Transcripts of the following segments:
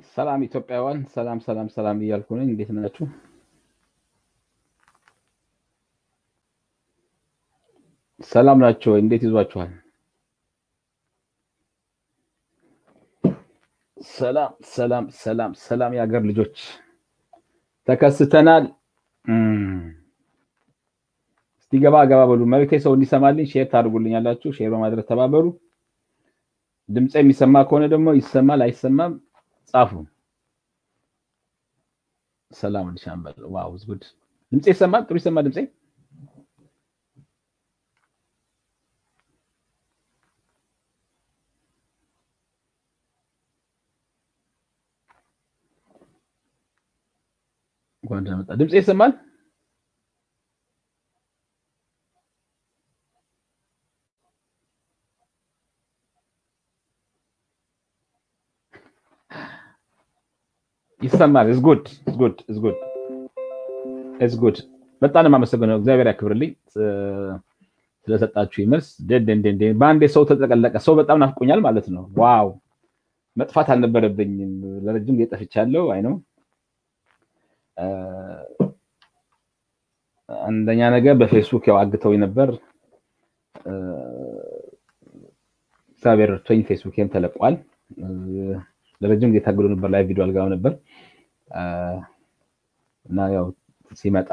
ሰላም ኢትዮጵያውያን፣ ሰላም ሰላም ሰላም እያልኩ ነኝ። እንዴት ናችሁ? ሰላም ናቸው። እንዴት ይዟችኋል? ሰላም ሰላም ሰላም ሰላም የሀገር ልጆች ተከስተናል። እስቲ ገባ ገባ በሉ። መልዕክቴ ሰው እንዲሰማልኝ ሼር ታደርጉልኝ ያላችሁ ሼር በማድረግ ተባበሩ። ድምፅ የሚሰማ ከሆነ ደግሞ ይሰማል፣ አይሰማም ጻፉ። ሰላም ሻምበል ዋው ጉድ ድምፄ ይሰማል? ጥሩ ይሰማል ድምፄ? እንኳን ደህና መጣ። ድምፄ ይሰማል? ይሰማል። ኢዝ ጉድ ኢዝ ጉድ ኢዝ ጉድ ኢዝ ጉድ። በጣም ነው የማመሰግነው። እግዚአብሔር ያክብርልኝ ስለሰጣችሁ መልስ። ደንደንደንደ በአንዴ ሰው ተጠቀለቀ። ሰው በጣም ናፍቆኛል ማለት ነው። ዋው መጥፋት አልነበረብኝም። ለረጅም ጊዜ ጠፍቻለሁ። አይ ነው አንደኛ ነገር በፌስቡክ ያው አግተው ነበር። እግዚአብሔር ረድቶኝ ፌስቡክም ተለቋል። ለረጅም ጊዜ ታግሎ ነበር። ላይ ቪዲዮ አልጋው ነበር እና ያው ሲመጣ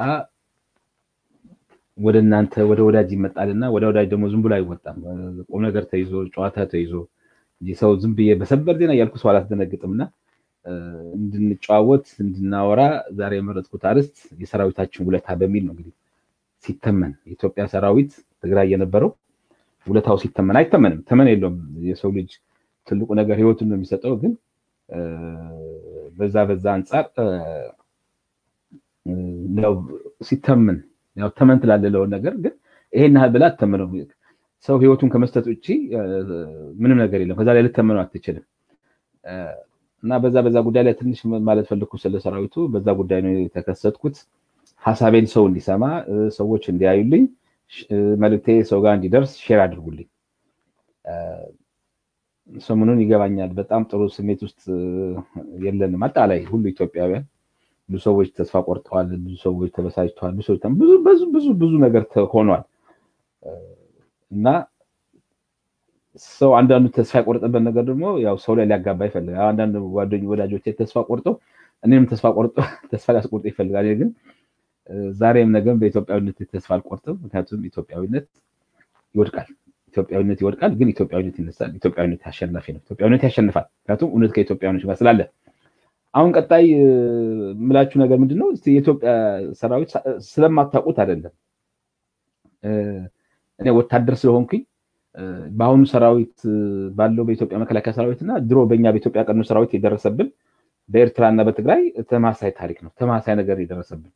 ወደ እናንተ ወደ ወዳጅ ይመጣልና ወደ ወዳጅ ደግሞ ዝም ብሎ አይወጣም። ቁም ነገር ተይዞ ጨዋታ ተይዞ እንጂ ሰው ዝም ብዬ በሰበር ዜና እያልኩ ሰው አላስደነግጥም እና እንድንጨዋወት እንድናወራ ዛሬ የመረጥኩት አርዕስት የሰራዊታችን ውለታ በሚል ነው። እንግዲህ ሲተመን የኢትዮጵያ ሰራዊት ትግራይ የነበረው ውለታው ሲተመን አይተመንም፣ ተመን የለውም። የሰው ልጅ ትልቁ ነገር ህይወቱን ነው የሚሰጠው። ግን በዛ በዛ አንጻር ያው ሲተመን ያው ተመን ትላለለውን ነገር ግን ይሄን ያህል ብላ አትተምነው። ሰው ህይወቱን ከመስጠት ውጭ ምንም ነገር የለም። ከዛ ላይ ልተመነው አትችልም። እና በዛ በዛ ጉዳይ ላይ ትንሽ ማለት ፈልኩ ስለ ሰራዊቱ። በዛ ጉዳይ ነው የተከሰትኩት። ሀሳቤን ሰው እንዲሰማ ሰዎች እንዲያዩልኝ መልእክቴ ሰው ጋር እንዲደርስ ሼር አድርጉልኝ። ሰሞኑን ይገባኛል በጣም ጥሩ ስሜት ውስጥ የለንም። አጠቃላይ ሁሉ ኢትዮጵያውያን ብዙ ሰዎች ተስፋ ቆርጠዋል። ብዙ ሰዎች ተበሳጭተዋል። ብዙ ሰዎች ብዙ ብዙ ብዙ ነገር ሆኗል እና ሰው አንዳንዱ ተስፋ የቆረጠበት ነገር ደግሞ ያው ሰው ላይ ሊያጋባ ይፈልጋል። አንዳንድ ጓደኞ ወዳጆች ተስፋ ቆርጠው እኔም ተስፋ ቆርጦ ተስፋ ሊያስቆርጦ ይፈልጋል። ግን ዛሬም ነገም በኢትዮጵያዊነት ተስፋ አልቆርጥም። ምክንያቱም ኢትዮጵያዊነት ይወድቃል፣ ኢትዮጵያዊነት ይወድቃል፣ ግን ኢትዮጵያዊነት ይነሳል። ኢትዮጵያዊነት አሸናፊ ነው። ኢትዮጵያዊነት ያሸንፋል። ምክንያቱም እውነት ከኢትዮጵያውያኖች ጋር ስላለ። አሁን ቀጣይ የምላችሁ ነገር ምንድን ነው? የኢትዮጵያ ሰራዊት ስለማታውቁት አይደለም። እኔ ወታደር ስለሆንኩኝ በአሁኑ ሰራዊት ባለው በኢትዮጵያ መከላከያ ሰራዊት እና ድሮ በእኛ በኢትዮጵያ ቀድሞ ሰራዊት የደረሰብን በኤርትራ እና በትግራይ ተማሳይ ታሪክ ነው። ተማሳይ ነገር የደረሰብን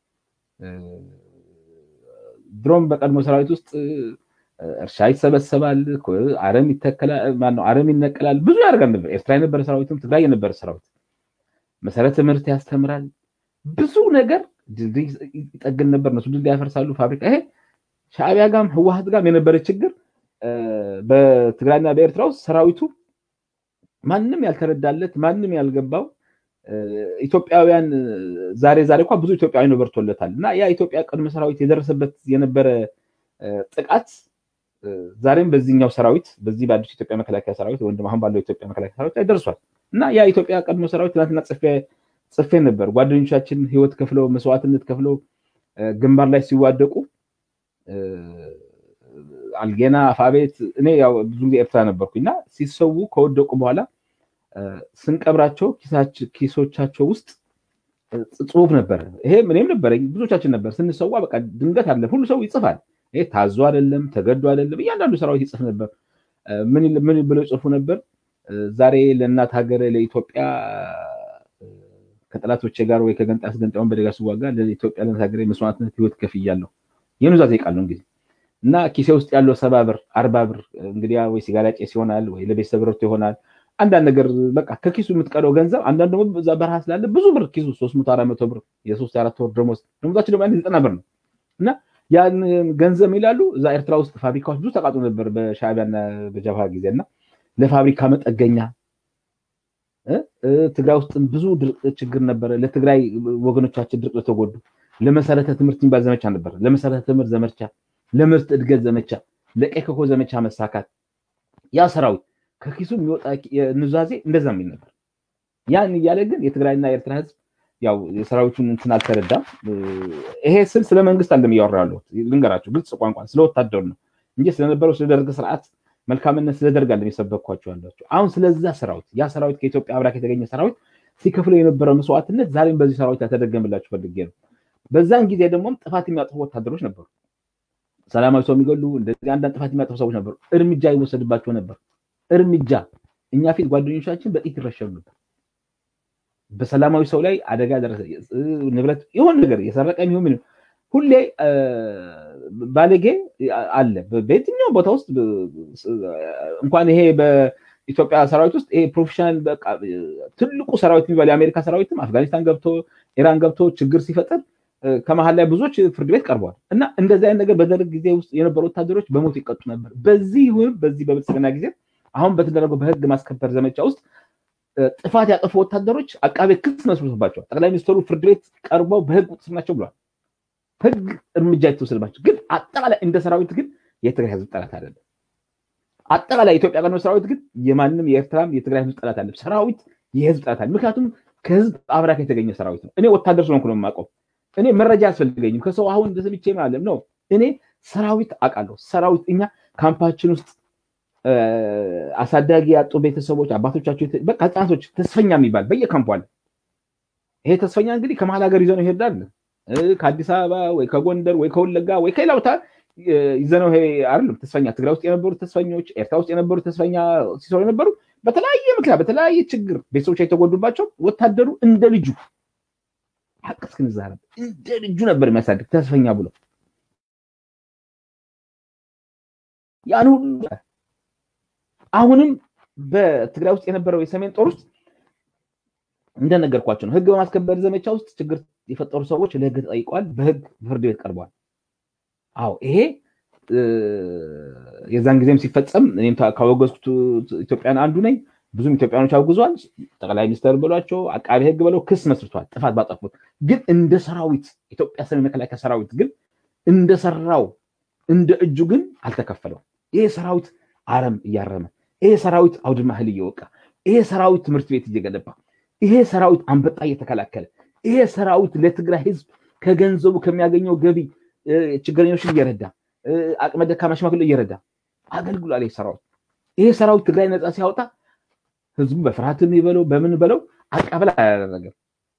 ድሮም በቀድሞ ሰራዊት ውስጥ እርሻ ይሰበሰባል፣ አረም ይተከላል፣ ማነው አረም ይነቀላል፣ ብዙ ያደርጋል ነበር። ኤርትራ የነበረ ሰራዊትም ትግራይ የነበረ ሰራዊት መሰረተ ትምህርት ያስተምራል፣ ብዙ ነገር ድልድይ ይጠግን ነበር። እነሱ ድልድይ ያፈርሳሉ፣ ፋብሪካ ይሄ ሻዕቢያ ጋም ህወሀት ጋም የነበረ ችግር በትግራይና በኤርትራ ውስጥ ሰራዊቱ ማንም ያልተረዳለት ማንም ያልገባው ኢትዮጵያውያን ዛሬ ዛሬ እንኳ ብዙ ኢትዮጵያውያን በርቶለታል እና ያ ኢትዮጵያ ቀድሞ ሰራዊት የደረሰበት የነበረ ጥቃት ዛሬም በዚህኛው ሰራዊት በዚህ በአዲሱ ኢትዮጵያ መከላከያ ሰራዊት ወይም አሁን ባለው ኢትዮጵያ መከላከያ ሰራዊት ላይ ደርሷል እና ያ ኢትዮጵያ ቀድሞ ሰራዊት ትናንትና ጽፌ ነበር። ጓደኞቻችን ህይወት ከፍለው መስዋዕትነት ከፍለው ግንባር ላይ ሲዋደቁ አልጌና አፋቤት እኔ ያው ብዙ ጊዜ ኤርትራ ነበርኩኝ እና ሲሰዉ ከወደቁ በኋላ ስንቀብራቸው ኪሶቻቸው ውስጥ ጽሁፍ ነበረ። ይሄ እኔም ነበረኝ ብዙዎቻችን ነበር። ስንሰዋ በቃ ድንገት አለ ሁሉ ሰው ይጽፋል። ይሄ ታዞ አይደለም ተገዶ አይደለም። እያንዳንዱ ሰራዊት ይጽፍ ነበር። ምን ብለው ይጽፉ ነበር? ዛሬ ለእናት ሀገር ለኢትዮጵያ ከጠላቶቼ ጋር ወይ ከገንጣ አስገንጣዩን በደጋ ስዋጋ ለኢትዮጵያ ለእናት ሀገር መስዋዕትነት ህይወት ከፍያለሁ። የኑዛዜ ቃል ነው እንግዲህ እና ኪሴ ውስጥ ያለው ሰባ ብር አርባ ብር እንግዲህ ወይ ሲጋራ ጭስ ይሆናል ወይ ለቤተሰብ ረድቶ ይሆናል። አንዳንድ ነገር በቃ ከኪሱ የምትቀረው ገንዘብ አንዳንድ ደግሞ በዛ በረሃ ስላለ ብዙ ብር ኪሱ ሶስት መቶ አራት መቶ ብር የሶስት የአራት ወር ደሞዝ ደሞዛችን ደግሞ ዘጠና ብር ነው እና ያን ገንዘብ ይላሉ እዛ ኤርትራ ውስጥ ፋብሪካዎች ብዙ ተቃጥሎ ነበር በሻዕቢያና በጀብሃ ጊዜ እና ለፋብሪካ መጠገኛ ትግራይ ውስጥም ብዙ ድርቅ ችግር ነበረ። ለትግራይ ወገኖቻችን ድርቅ ለተጎዱ ለመሰረተ ትምህርት የሚባል ዘመቻ ነበረ። ለመሰረተ ትምህርት ዘመቻ፣ ለምርት እድገት ዘመቻ፣ ለቀይ ኮከብ ዘመቻ መሳካት ያ ሰራዊት ከኪሱ የሚወጣ ኑዛዜ እንደዛ የሚል ነበር። ያን እያለ ግን የትግራይና የኤርትራ ህዝብ ያው የሰራዊቱን እንትን አልተረዳም። ይሄ ስል ስለ መንግስት አለም እያወራ ያለሁት ልንገራቸው፣ ግልጽ ቋንቋ ስለ ወታደሩ ነው እንጂ ስለነበረው ስለ ደርግ ስርዓት መልካምነት ስለ ደርግ አለም የሰበኳቸው ያላቸው። አሁን ስለዛ ሰራዊት ያ ሰራዊት ከኢትዮጵያ አብራክ የተገኘ ሰራዊት ሲከፍለው የነበረው መስዋዕትነት ዛሬም በዚህ ሰራዊት ያተደገምላችሁ ፈልጌ ነው። በዛን ጊዜ ደግሞ ጥፋት የሚያጠፉ ወታደሮች ነበሩ። ሰላማዊ ሰው የሚገሉ እንደዚህ አንዳንድ ጥፋት የሚያጠፉ ሰዎች ነበሩ። እርምጃ ይወሰድባቸው ነበር። እርምጃ እኛ ፊት ጓደኞቻችን በጥይት ይረሸኑ ነበር። በሰላማዊ ሰው ላይ አደጋ ደረሰ፣ ንብረት የሆነ ነገር የሰረቀ የሚሆን ምንም ሁሌ ባለጌ አለ በየትኛው ቦታ ውስጥ እንኳን ይሄ በኢትዮጵያ ሰራዊት ውስጥ ይሄ ፕሮፌሽናል በቃ ትልቁ ሰራዊት የሚባል የአሜሪካ ሰራዊትም አፍጋኒስታን ገብቶ ኢራን ገብቶ ችግር ሲፈጠር ከመሀል ላይ ብዙዎች ፍርድ ቤት ቀርበዋል እና እንደዚህ አይነት ነገር በደርግ ጊዜ ውስጥ የነበሩ ወታደሮች በሞት ይቀጡ ነበር። በዚህ ይሁን በዚህ በብልጽግና ጊዜ አሁን በተደረገው በህግ ማስከበር ዘመቻ ውስጥ ጥፋት ያጠፉ ወታደሮች አቃቤ ክስ መስርቶባቸዋል። ጠቅላይ ሚኒስትሩ ፍርድ ቤት ቀርበው በህግ ቁጥጥር ናቸው ብለዋል። ህግ እርምጃ የተወሰደባቸው ግን አጠቃላይ እንደ ሰራዊት ግን የትግራይ ህዝብ ጠላት አይደለም። አጠቃላይ የኢትዮጵያ ቀድሞ ሰራዊት ግን የማንም የኤርትራም የትግራይ ህዝብ ጠላት አይደለም። ሰራዊት የህዝብ ጠላት አለ። ምክንያቱም ከህዝብ አብራክ የተገኘ ሰራዊት ነው። እኔ ወታደር ስለሆንኩ ነው የማውቀው። እኔ መረጃ አያስፈልገኝም። ከሰው አሁን እንደሰምቼ ማለት ነው። እኔ ሰራዊት አውቃለሁ። ሰራዊት እኛ ካምፓችን ውስጥ አሳዳጊ ያጡ ቤተሰቦች አባቶቻቸው በቃ ህፃናቶች ተስፈኛ የሚባል በየካምፑ አለ። ይሄ ተስፈኛ እንግዲህ ከመሀል ሀገር ይዘነው ይሄዳል። ከአዲስ አበባ ወይ ከጎንደር ወይ ከወለጋ ወይ ከሌላ ቦታ ይዘነው ይሄ አይደለም ተስፈኛ። ትግራይ ውስጥ የነበሩ ተስፈኞች፣ ኤርትራ ውስጥ የነበሩ ተስፈኛ ሲሰሩ የነበሩ በተለያየ ምክንያት በተለያየ ችግር ቤተሰቦች የተጎዱባቸው ወታደሩ እንደ ልጁ ሀቅ እስክንዛረብ እንደ ልጁ ነበር የሚያሳድግ ተስፈኛ ብሎ ያን ሁሉ አሁንም በትግራይ ውስጥ የነበረው የሰሜን ጦር ውስጥ እንደነገርኳቸው ነው። ህግ በማስከበር ዘመቻ ውስጥ ችግር የፈጠሩ ሰዎች ለህግ ተጠይቀዋል። በህግ ፍርድ ቤት ቀርበዋል። አዎ ይሄ የዛን ጊዜም ሲፈጸም እኔም ካወገዝኩት ኢትዮጵያን አንዱ ነኝ። ብዙም ኢትዮጵያኖች አውግዟል። ጠቅላይ ሚኒስትር ብሏቸው አቃቢ ህግ ብለው ክስ መስርቷል። ጥፋት ባጠፉት ግን እንደ ሰራዊት ኢትዮጵያ ሰሜን መከላከያ ሰራዊት ግን እንደሰራው እንደ እጁ ግን አልተከፈለው። ይሄ ሰራዊት አረም እያረመ ይሄ ሰራዊት አውድማ እህል እየወቃ ይሄ ሰራዊት ትምህርት ቤት እየገነባ ይሄ ሰራዊት አንበጣ እየተከላከለ ይሄ ሰራዊት ለትግራይ ህዝብ ከገንዘቡ ከሚያገኘው ገቢ ችግረኞችን እየረዳ አቅመ ደካማ ሽማግሌ እየረዳ አገልግሏል። ይሄ ሰራዊት ይሄ ሰራዊት ትግራይ ነፃ ሲያወጣ ህዝቡ በፍርሃት የሚበለው በምን በለው አቀበል አላደረገም።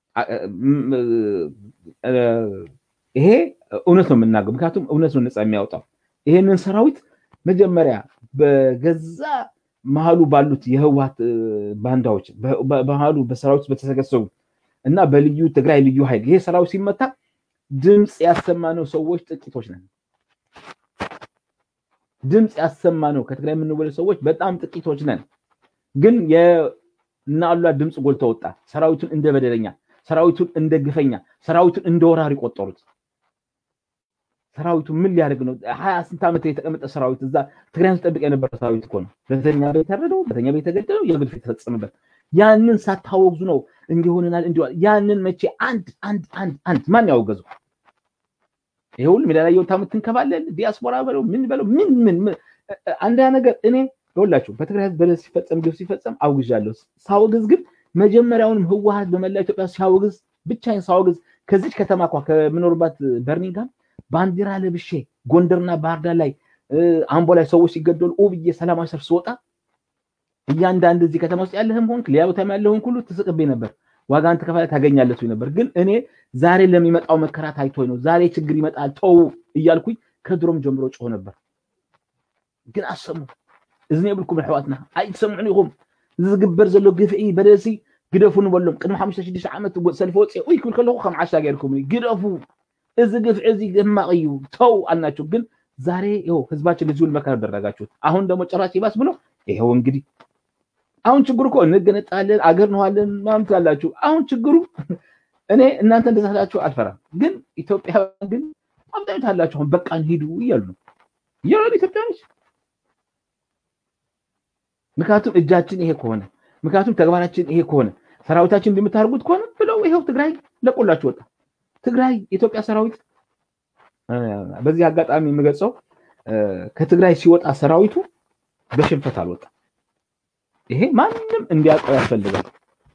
ይሄ እውነት ነው የምናገር፣ ምክንያቱም እውነት ነው ነፃ የሚያወጣው። ይሄንን ሰራዊት መጀመሪያ በገዛ መሀሉ ባሉት የህወሀት ባንዳዎች በመሀሉ በሰራዊት በተሰገሰቡ እና በልዩ ትግራይ ልዩ ኃይል ይሄ ሰራዊት ሲመታ ድምፅ ያሰማነው ሰዎች ጥቂቶች ነን። ድምፅ ያሰማነው ከትግራይ የምንወለድ ሰዎች በጣም ጥቂቶች ነን። ግን የናሉላ ድምፅ ጎልቶ ወጣ። ሰራዊቱን እንደ በደለኛ፣ ሰራዊቱን እንደ ግፈኛ፣ ሰራዊቱን እንደ ወራሪ ቆጠሩት። ሰራዊቱ ምን ሊያደርግ ነው? ሀያ ስንት ዓመት የተቀመጠ ሰራዊት እዛ ትግራይን ሲጠብቅ የነበረ ሰራዊት እኮ ነው። በተኛ ቤት ያረደው፣ በተኛ ቤት የተገደለው፣ የግፍ የተፈጸመበት ያንን ሳታወግዙ ነው እንዲሆንናል እንዲ ያንን መቼ አንድ አንድ አንድ አንድ ማን ያወገዘው? ይሄ ሁሉ ሜዳ ላይ የወጣ የምትንከባለል ዲያስፖራ በለው ምን በለው ምን ምን አንዳ ነገር እኔ ይኸውላችሁ በትግራይ ህዝብ በደል ሲፈጸም ግፍ ሲፈጸም አውግዣለሁ። ሳወግዝ ግን መጀመሪያውንም ህወሀት በመላ ኢትዮጵያ ሲያወግዝ ብቻዬን ሳወግዝ ከዚች ከተማ እኳ ከምኖርባት በርሚንግሃም ባንዲራ ለብሼ ጎንደርና ባህር ዳር ላይ አምቦ ላይ ሰዎች ሲገደሉ ኦ ብዬ ሰላማዊ ሰልፍ ስወጣ እያንዳንድ እዚህ ከተማ ውስጥ ያለህም ሆንክ ሌላ ቦታ ያለህን ሁሉ ትስቅብኝ ነበር። ዋጋን ተከፋይ ታገኛለህ ነበር። ግን እኔ ዛሬ ለሚመጣው መከራ ታይቶኝ ነው። ዛሬ ችግር ይመጣል ተው እያልኩኝ ከድሮም ጀምሮ ጮህ ነበር። ግን አሰሙ እዝኒ የብልኩም ኣሕዋትና ኣይትሰምዑን ኢኹም ዝግበር ዘሎ ግፍዒ በደሲ ግደፉ ንበሎም ቅድሚ ሓሙሽተ ሽዱሽተ ዓመት ሰልፊ ወፂ ኡይ ክብል ከለኹ ከም ዓሻ ገይርኩም ግደፉ እዚ ግፍዒ እዚ ሕማቅ እዩ ተው አልናቸው። ግን ዛሬ ይኸው ህዝባችን ለዚህ ሁሉ መከራ ደረጋችሁት። አሁን ደግሞ ጭራሽ ይባስ ብሎ ይኸው እንግዲህ አሁን ችግሩ እኮ እንገነጣለን አገር ነዋለን ምናምን ትላላችሁ። አሁን ችግሩ እኔ እናንተ እንደዛ ስላችሁ አልፈራም። ግን ኢትዮጵያውያን ግን አብዛኞች አላችሁ አሁን በቃን ሂዱ እያሉ ነው እያሉ ኢትዮጵያኖች። ምክንያቱም እጃችን ይሄ ከሆነ ምክንያቱም ተግባራችን ይሄ ከሆነ ሰራዊታችን እንደምታደርጉት ከሆነ ብለው ይኸው ትግራይ ለቆላችሁ ወጣ። ትግራይ የኢትዮጵያ ሰራዊት በዚህ አጋጣሚ የምገልጸው ከትግራይ ሲወጣ ሰራዊቱ በሽንፈት አልወጣም። ይሄ ማንም እንዲያውቀው ያስፈልጋል።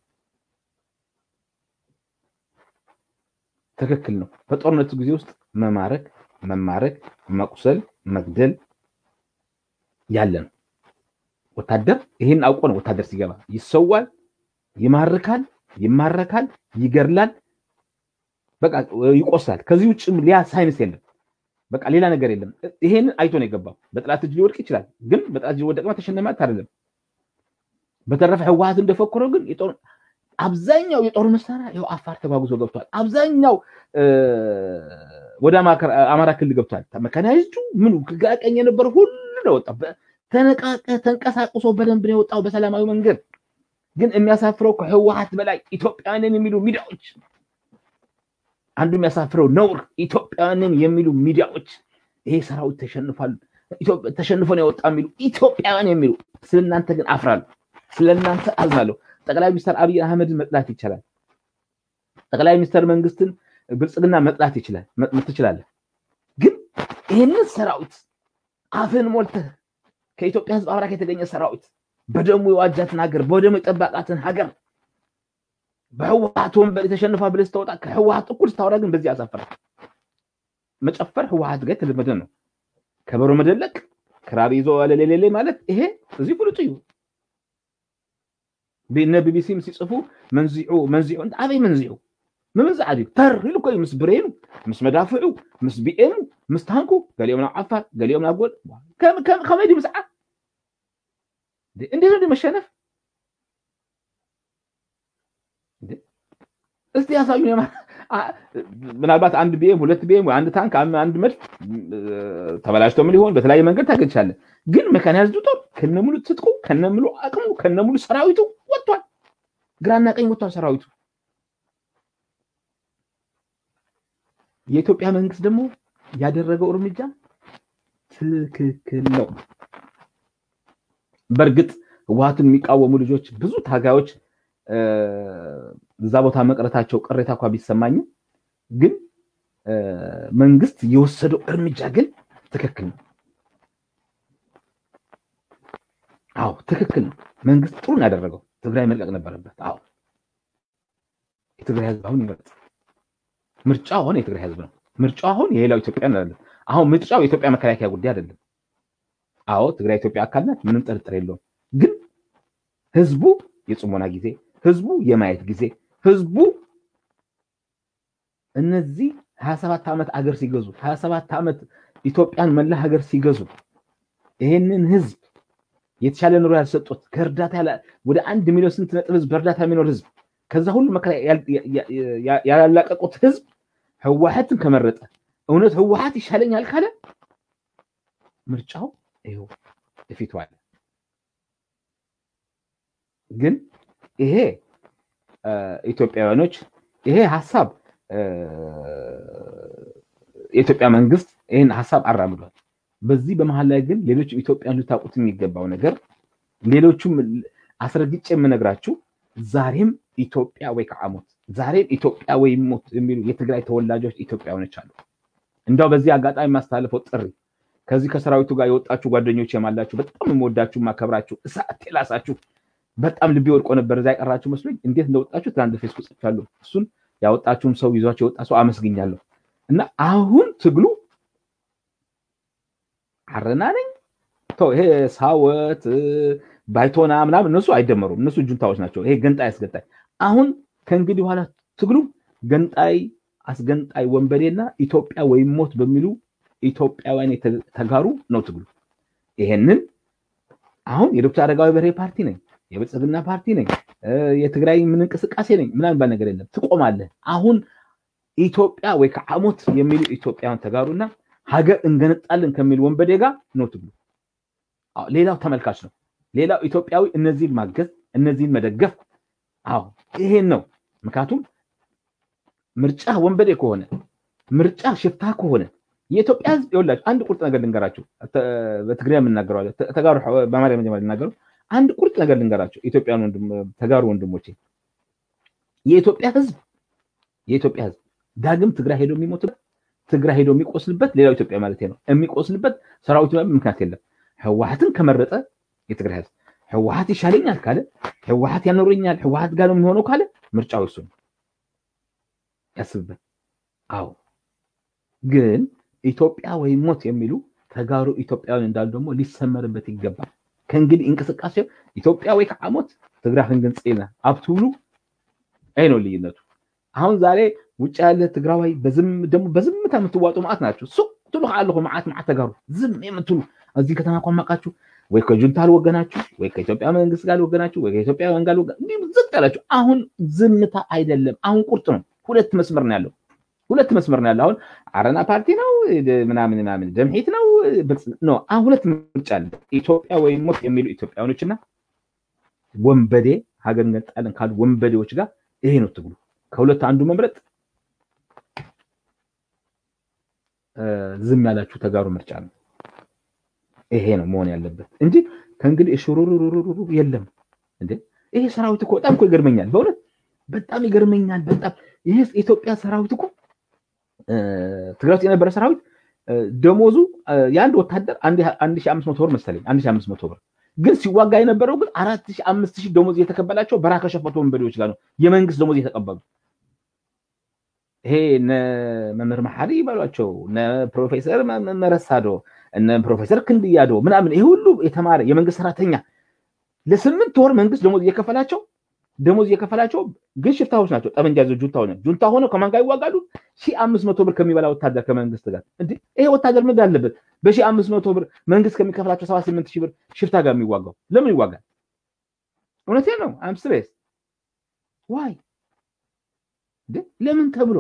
ትክክል ነው። በጦርነቱ ጊዜ ውስጥ መማረክ፣ መማረክ፣ መቁሰል፣ መግደል ያለ ነው። ወታደር ይህን አውቆ ነው ወታደር ሲገባ ይሰዋል፣ ይማርካል፣ ይማረካል፣ ይገድላል፣ በቃ ይቆሳል። ከዚህ ውጭ ሊያ ሳይንስ የለም። በቃ ሌላ ነገር የለም። ይሄንን አይቶ ነው የገባው። በጠላት እጅ ሊወድቅ ይችላል፣ ግን በጠላት እጅ ወደቀ ተሸነፈ ማለት አይደለም። በተረፈ ህወሓት እንደፈከረው ግን አብዛኛው የጦር መሳሪያ ይኸው አፋር ተጓጉዞ ገብቷል። አብዛኛው ወደ አማራ ክልል ገብቷል። መካናይዝዱ ምኑ ግራ ቀኝ የነበረ ሁሉ ነው ወጣ። ተነቃቀ ተንቀሳቅሶ በደንብ ነው የወጣው በሰላማዊ መንገድ። ግን የሚያሳፍረው ከህወሓት በላይ ኢትዮጵያውያንን የሚሉ ሚዲያዎች አንዱ የሚያሳፍረው ነውር ኢትዮጵያውያንን የሚሉ ሚዲያዎች ይሄ ሰራዊት ተሸንፏል፣ ተሸንፎ ነው የወጣ የሚሉ ኢትዮጵያውያን የሚሉ ስለእናንተ ግን አፍራለሁ፣ ስለእናንተ አዝናለሁ። ጠቅላይ ሚኒስትር አብይ አህመድን መጥላት ይቻላል። ጠቅላይ ሚኒስትር መንግስትን ብልጽግና መጥላት ይችላል ትችላለህ። ግን ይህንን ሰራዊት አፍን ሞልተህ ከኢትዮጵያ ህዝብ አብራክ የተገኘ ሰራዊት በደሙ የዋጃትን ሀገር በደሙ የጠባቃትን ሀገር በህወሓት ወንበር የተሸንፋ ብለህ ስትወጣ ከህወሓት እኩል ስታወራ ግን በዚህ ያሳፍራል። መጨፈር ህወሓት ጋር የተለመደ ነው። ከበሮ መደለቅ፣ ክራር ይዞ ለሌሌሌ ማለት ይሄ እዚህ ፍሉጥ እዩ። እነ ቢቢሲም ሲጽፉ መንዚዑ መንዚዑ አበይ መንዚዑ ምምንዛዕ ድዩ ተር ኢሉ ኮዩ ምስ ብሬኑ ምስ መዳፍዑ ምስ ቢኤሙ ምስ ታንኩ ገሊኦም ናብ ዓፋር ገሊኦም ናብ ጎል ከመይ ድዩ ምስዓ እንዴት ነው መሸነፍ? እስቲ ያሳዩን። ምናልባት አንድ ቢኤም ሁለት ቢኤም ወይ አንድ ታንክ አንድ መድፍ ተበላሽቶም ሊሆን በተለያየ መንገድ ታገኝቻለህ። ግን መካናይዝዱ ጦር ከነሙሉ ትጥቁ ከነሙሉ አቅሙ ከነሙሉ ሰራዊቱ ወጥቷል። ግራና ቀኝ ወጥቷል ሰራዊቱ። የኢትዮጵያ መንግስት ደግሞ ያደረገው እርምጃ ትክክል ነው። በእርግጥ ህወሓትን የሚቃወሙ ልጆች ብዙ ታጋዮች እዛ ቦታ መቅረታቸው ቅሬታ እንኳ ቢሰማኝም ግን መንግስት የወሰደው እርምጃ ግን ትክክል ነው። አዎ ትክክል ነው። መንግስት ጥሩ ነው ያደረገው። ትግራይ መልቀቅ ነበረበት። አዎ የትግራይ ህዝብ አሁን ይመርጥ። ምርጫው አሁን የትግራይ ህዝብ ነው። ምርጫው አሁን የሌላው ኢትዮጵያ አይደለም። አሁን ምርጫው የኢትዮጵያ መከላከያ ጉዳይ አይደለም። አዎ ትግራይ ኢትዮጵያ አካል ናት፣ ምንም ጥርጥር የለውም። ግን ህዝቡ የጽሞና ጊዜ፣ ህዝቡ የማየት ጊዜ፣ ህዝቡ እነዚህ ሀያ ሰባት ዓመት አገር ሲገዙ ሀያ ሰባት ዓመት ኢትዮጵያን መላ ሀገር ሲገዙ ይሄንን ህዝብ የተሻለ ኑሮ ያልሰጡት ከእርዳታ ወደ አንድ ሚሊዮን ስንት ነጥብ ህዝብ በእርዳታ የሚኖር ህዝብ ከዛ ሁሉ መከራ ያላቀቁት ህዝብ ህወሓትን ከመረጠ እውነት ህወሓት ይሻለኛል ካለ ምርጫው ይኸው እፊቱ አለ። ግን ይሄ ኢትዮጵያውያኖች ይሄ ሀሳብ የኢትዮጵያ መንግስት ይህን ሀሳብ አራምዷል። በዚህ በመሀል ላይ ግን ሌሎች ኢትዮጵያን ልታውቁት የሚገባው ነገር ሌሎቹም አስረግጬ የምነግራችሁ ዛሬም ኢትዮጵያ ወይ ከዓ ሞት፣ ዛሬም ኢትዮጵያ ወይ ሞት የሚሉ የትግራይ ተወላጆች ኢትዮጵያውያኖች አሉ። እንዲያው በዚህ አጋጣሚ የማስተላለፈው ጥሪ ከዚህ ከሰራዊቱ ጋር የወጣችሁ ጓደኞች የማላችሁ በጣም የምወዳችሁ ማከብራችሁ እሳት የላሳችሁ በጣም ልቤ ወድቆ ነበር እዛ የቀራችሁ መስሎኝ እንዴት እንደወጣችሁ ትናንት ፌስቡክ ጽፌያለሁ። እሱን ያወጣችሁም ሰው ይዟቸው የወጣ ሰው አመስግኛለሁ። እና አሁን ትግሉ አረና ነኝ ይሄ ሳወት ባይቶና ምናምን እነሱ አይደመሩም። እነሱ ጁንታዎች ናቸው። ይሄ ገንጣይ አስገንጣይ። አሁን ከእንግዲህ በኋላ ትግሉ ገንጣይ አስገንጣይ ወንበዴና ኢትዮጵያ ወይም ሞት በሚሉ ኢትዮጵያውያን የተጋሩ ነው ትግሉ። ይሄንን አሁን የዶክተር አረጋዊ በርሄ ፓርቲ ነኝ፣ የብልጽግና ፓርቲ ነኝ፣ የትግራይ ምን እንቅስቃሴ ነኝ ምናምን ባል ነገር የለም። ትቆማለህ። አሁን ኢትዮጵያ ወይ ከዓ ሞት የሚሉ ኢትዮጵያውያን ተጋሩና ሀገር እንገነጣለን ከሚል ወንበዴ ጋር ነው ትግሉ። ሌላው ተመልካች ነው። ሌላው ኢትዮጵያዊ እነዚህን ማገዝ እነዚህን መደገፍ። አዎ ይሄን ነው። ምክንያቱም ምርጫ ወንበዴ ከሆነ ምርጫ ሽፍታ ከሆነ የኢትዮጵያ ሕዝብ ይኸውላችሁ አንድ ቁርጥ ነገር ልንገራችሁ። በትግርኛ የምናገረው ተጋሩ በአማርኛ መጀመሪያ ልናገሩ አንድ ቁርጥ ነገር ልንገራቸው ኢትዮጵያን ተጋሩ ወንድሞቼ፣ የኢትዮጵያ ህዝብ የኢትዮጵያ ህዝብ ዳግም ትግራይ ሄዶ የሚሞትበት ትግራይ ሄዶ የሚቆስልበት ሌላው ኢትዮጵያ ማለት ነው የሚቆስልበት ሰራዊቱ ምክንያት የለም። ህወሓትን ከመረጠ የትግራይ ህዝብ ህወሓት ይሻለኛል ካለ ህወሓት ያኖረኛል ህወሓት ጋር ነው የሚሆነው ካለ ምርጫው እሱ ነው። ያስብበት። አዎ ግን ኢትዮጵያ ወይም ሞት የሚሉ ተጋሩ ኢትዮጵያውያን እንዳሉ ደግሞ ሊሰመርበት ይገባል። ከእንግዲህ እንቅስቃሴው ኢትዮጵያ ወይ ከዓ ሞት ትግራይን ግን ፂና ኣብትብሉ ይህ ነው ልዩነቱ። አሁን ዛሬ ውጭ ያለ ትግራዋይ ደግሞ በዝምታ የምትዋጡ ማዕት ናቸው። ሱቅ ትሉ ከአለኹ ማዓት ማዓት ተጋሩ ዝም የምትሉ እዚህ ከተማ ቋማቃችሁ ወይ ከጁንታ አልወገናችሁ ወይ ከኢትዮጵያ መንግስት ጋር አልወገናችሁ ወይ ከኢትዮጵያ ጋር ዝቅ ያላችሁ። አሁን ዝምታ አይደለም፣ አሁን ቁርጥ ነው። ሁለት መስመር ነው ያለው። ሁለት መስመር ነው ያለው። አሁን አረና ፓርቲ ነው ምናምን ምናምን ደምሒት ነው ነው። አሁን ሁለት ምርጫ አለ። ኢትዮጵያ ወይም ሞት የሚሉ ኢትዮጵያውያኖችና ወንበዴ ሀገር እንገነጣለን ካሉ ወንበዴዎች ጋር ይሄ ነው ትግሉ። ከሁለት አንዱ መምረጥ ዝም ያላችሁ ተጋሩ ምርጫ ነው። ይሄ ነው መሆን ያለበት እንጂ ከእንግዲህ እሽሩሩሩሩ የለም እንዴ። ይሄ ሰራዊት እኮ በጣም እኮ ይገርመኛል፣ በእውነት በጣም ይገርመኛል። በጣም ይሄ የኢትዮጵያ ሰራዊት እኮ ትግራይ ውስጥ የነበረ ሰራዊት ደሞዙ የአንድ ወታደር አንድ ሺህ አምስት መቶ ብር መሰለኝ፣ አንድ ሺህ አምስት መቶ ብር ግን ሲዋጋ የነበረው ግን አራት ሺህ አምስት ሺህ ደሞዝ እየተከፈላቸው በረሃ ከሸፈቱ ወንበዴዎች ጋር ነው የመንግስት ደሞዝ እየተቀበሉ። ይሄ እነ መምህር መሐሪ ይበሏቸው እነ ፕሮፌሰር መረሳዶ እነ ፕሮፌሰር ክንድያዶ ምናምን ይሄ ሁሉ የተማረ የመንግስት ሰራተኛ ለስምንት ወር መንግስት ደሞዝ እየከፈላቸው ደሞዝ እየከፈላቸው ግን ሽፍታዎች ናቸው። ጠመንጃ ይዘው ጁንታ ሆነ ጁንታ ሆነው ከማን ጋር ይዋጋሉ? ሺህ አምስት መቶ ብር ከሚበላ ወታደር ከመንግስት ጋር እንዴ! ይሄ ወታደር ምን አለበት? በሺህ አምስት መቶ ብር መንግስት ከሚከፍላቸው ሰባ ስምንት ሺህ ብር ሽፍታ ጋር የሚዋጋው ለምን ይዋጋል? እውነቴን ነው። አም ስትሬስ ዋይ ለምን ተብሎ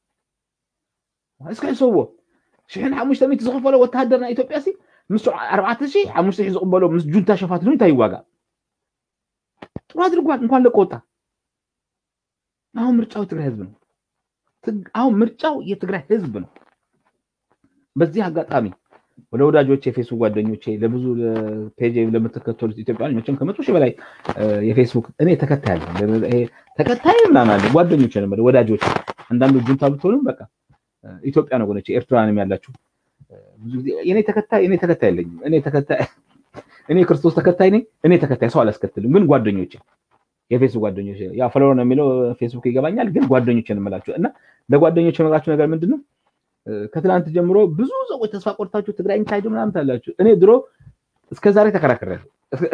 እስከ ይሰዎ ሽሕን ሓሙሽተ ሚእቲ ዝኽፈሎ ወታደር ናይ ኢትዮጵያ ሲ ምስ ኣርባዕተ ሺህ ሓሙሽተ ሺህ ዝቕበሎ ምስ ጁንታ ሸፋትሉ እንታይ ይዋጋ? ጥሩ አድርጓል። እንኳን ለቆ ወጣ። አሁን ምርጫው የትግራይ ህዝብ ነው። አሁን ምርጫው የትግራይ ህዝብ ነው። በዚህ አጋጣሚ ወደ ወዳጆቼ የፌስቡክ ጓደኞቼ ለብዙ ፔጅ ለምትከተሉት ኢትዮጵያውያን መቼም ከመቶ ሺህ በላይ የፌስቡክ እኔ ተከታይ አለ ተከታይ ምናምን አለ ጓደኞቼ ነው ወዳጆች። አንዳንዱ ጁንታ ብትሆኑም በቃ ኢትዮጵያ ነው ጎነች ኤርትራንም ያላችሁ ብዙ ጊዜ እኔ ተከታይ እኔ ተከታይ የለኝም። እኔ ተከታይ እኔ ክርስቶስ ተከታይ ነኝ። እኔ ተከታይ ሰው አላስከትልም። ግን ጓደኞቼ የፌስቡክ ጓደኞቼ ያው ፈሎወር ነው የሚለው ፌስቡክ ይገባኛል። ግን ጓደኞቼ እንምላችሁ እና ለጓደኞቼ የምላችሁ ነገር ምንድን ነው? ከትናንት ጀምሮ ብዙ ሰዎች ተስፋ ቆርታችሁ ትግራይ ታይዶ ምናምን ታላችሁ። እኔ ድሮ እስከ ዛሬ ተከራክሬያለሁ።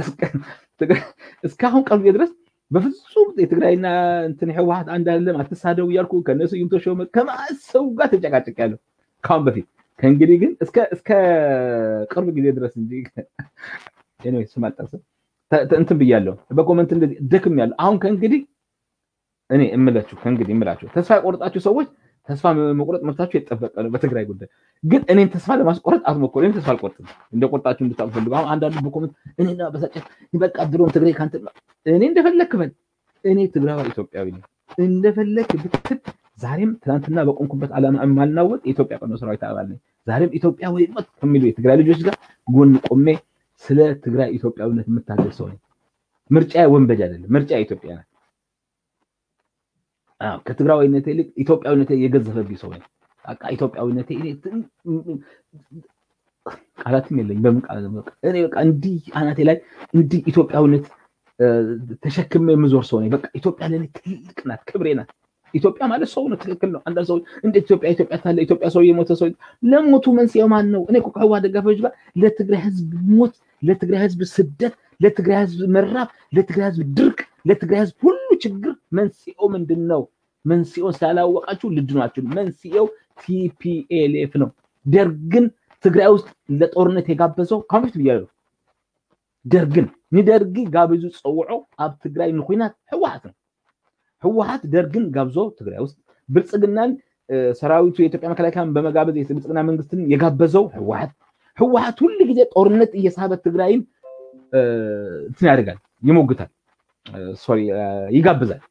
እስካሁን ቀልቤ ድረስ በፍጹም የትግራይና እንትን ህወሓት አንድ አይደለም አትሳደቡ እያልኩ ከነሱ ይምቶ ሾመ ከማሰቡ ጋር ተጨቃጭቄያለሁ ከአሁን በፊት። ከእንግዲህ ግን እስከ ቅርብ ጊዜ ድረስ እንጂ ስም አልጠቅስም እንትን ብያለሁ። በኮመንት እንደዚህ ደክም ያለው አሁን ከእንግዲህ እኔ እምላችሁ ከእንግዲህ እምላችሁ ተስፋ የቆረጣችሁ ሰዎች ተስፋ መቁረጥ መብታችሁ የተጠበቀ ነው። በትግራይ ጉዳይ ግን እኔን ተስፋ ለማስቆረጥ አትሞክሩ። እኔም ተስፋ አልቆርጥም። እንደ ቆርጣችሁ እንድታውቁ ፈልጉ። አሁን አንዳንዱ በኮመንት እኔና በሳጨት በቃ ድሮም ትግራይ ካንተ እኔ እንደፈለክ በል። እኔ ትግራዊ ኢትዮጵያዊ ነኝ። እንደፈለክ ብትል ዛሬም ትናንትና በቆምኩበት ዓላማ የማልናወጥ የኢትዮጵያ ቀኖ ሰራዊት አባል ነኝ። ዛሬም ኢትዮጵያ ወይ ሞት ከሚሉ የትግራይ ልጆች ጋር ጎን ቆሜ ስለ ትግራይ ኢትዮጵያዊነት የምታገል ሰው ነኝ። ምርጫ ወንበዴ አይደለም። ምርጫ ኢትዮጵያ ናት። ከትግራዊነቴ ይልቅ ኢትዮጵያዊነቴ የገዘፈብኝ ሰው ነኝ። በቃ ኢትዮጵያዊነቴ ቃላትም የለኝ። በምን ቃል እኔ በቃ እንዲህ አናቴ ላይ እንዲህ ኢትዮጵያዊነት ተሸክሜ የምዞር ሰው ነኝ። በቃ ኢትዮጵያ ለእኔ ትልቅ ናት፣ ክብሬ ናት። ኢትዮጵያ ማለት ሰው ነው። ትክክል ነው። አንዳንድ ሰዎች እንደ ኢትዮጵያ ኢትዮጵያ ታለ ኢትዮጵያ ሰው የሞተ ሰው ለሞቱ መንስኤው ማን ነው? እኔ ከህወሓት ደጋፊዎች ጋር ለትግራይ ህዝብ ሞት፣ ለትግራይ ህዝብ ስደት፣ ለትግራይ ህዝብ መራብ፣ ለትግራይ ህዝብ ድርቅ፣ ለትግራይ ህዝብ ሁሉ ችግር መንስኤው ምንድን ነው? መንስኤውን ስላላወቃችሁ ልድኗችሁ። መንስኤው ቲፒኤልኤፍ ነው። ደርግን ትግራይ ውስጥ ለጦርነት የጋበዘው ካሁን በፊት ብያለሁ። ደርግን ንደርጊ ጋቢዙ ፀውዖ ኣብ ትግራይ ንኩናት ህወሓት ነው። ህወሓት ደርግን ጋብዞ ትግራይ ውስጥ ብልፅግናን ሰራዊቱ የኢትዮጵያ መከላከያን በመጋበዝ የብልፅግና መንግስትን የጋበዘው ህወሓት ህወሓት ሁሉ ጊዜ ጦርነት እየሳበ ትግራይን እንትን ያደርጋል፣ ይሞግታል፣ ሶሪ ይጋብዛል።